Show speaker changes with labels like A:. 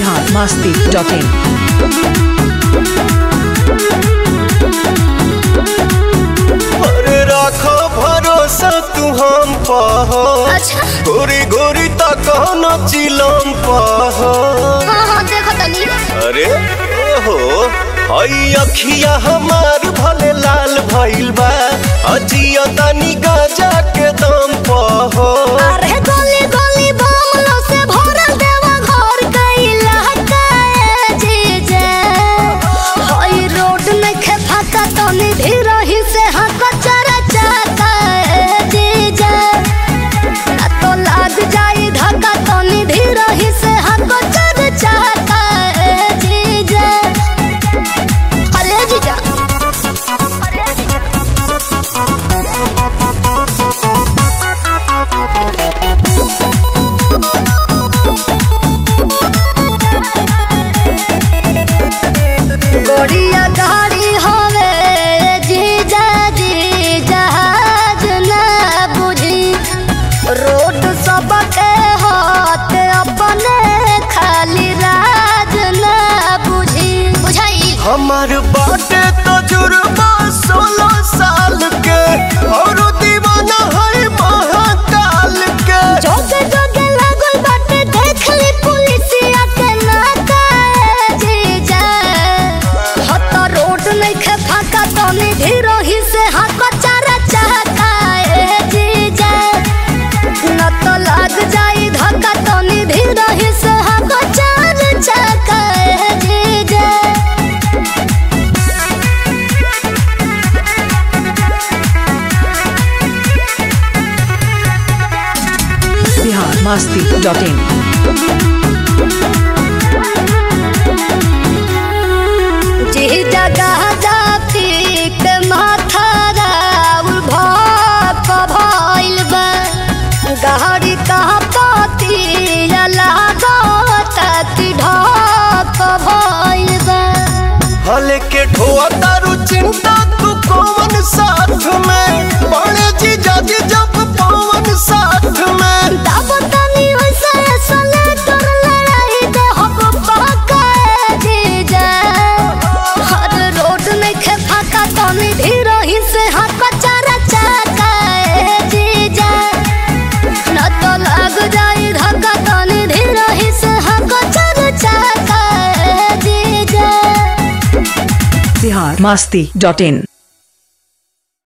A: Bihar Masti dot in
B: अरे राखो भरोसा तू हम पह
C: अच्छा
B: गोरी गोरी तक न चिलम पह
C: हाँ हाँ देखो तनी
B: अरे ओहो हई अखिया हमार भले लाल भइल बा अजिया तनी गाजा के दम पह
C: अरे गली गली बमलो से भरल देवा घर कैला हकाए जीजे हई रोड में खे फाका तनी धीरही से हक चरा चाकाए जीजे ना तो लाग जाई धक्का तनी धीरही से हक चरा चाकाए जीजे अरे जीजा अरे जीजा गोड़िया गाड़ी हवे जीजा जी जहाज ना बुझी रोड सबके हाथ अपने खाली राज ना बुझी बुझाई
B: हमार बाटे तजुर्बा सोलह साल के और दीवाना है महाकाल के
C: जोगे जोगे लागल बाटे देख ली पुलिसिया के नाकाए जीजा हत रोड नहीं खे फाका तनी धीरही से हाथ चारा चाकाए जीजा न तो लाग जाई धक्का तनी धीरही से हाथ चार चाकाए जीजा
A: बिहार मस्ती डॉट इन
C: जी जगह जाती के माथा राउर भाप भइल बा गहरी कहा पाती लागत कि ढाप भइल बा
B: हले के ठोआ तारू चिंता तू कौन साथ में बड़े जी जाजी जब पवन साथ में
C: तब तनी वैसे सले तोर लड़ाई दे हब पाकाए जीजा हर रोड में खे फाका तनी धीरही से हाथ चारा चाकाए जीजा न तो लग जाई धक्का तनी धीरही से हाथ चारा चाकाए जीजा
A: बिहार मस्ती डॉट इन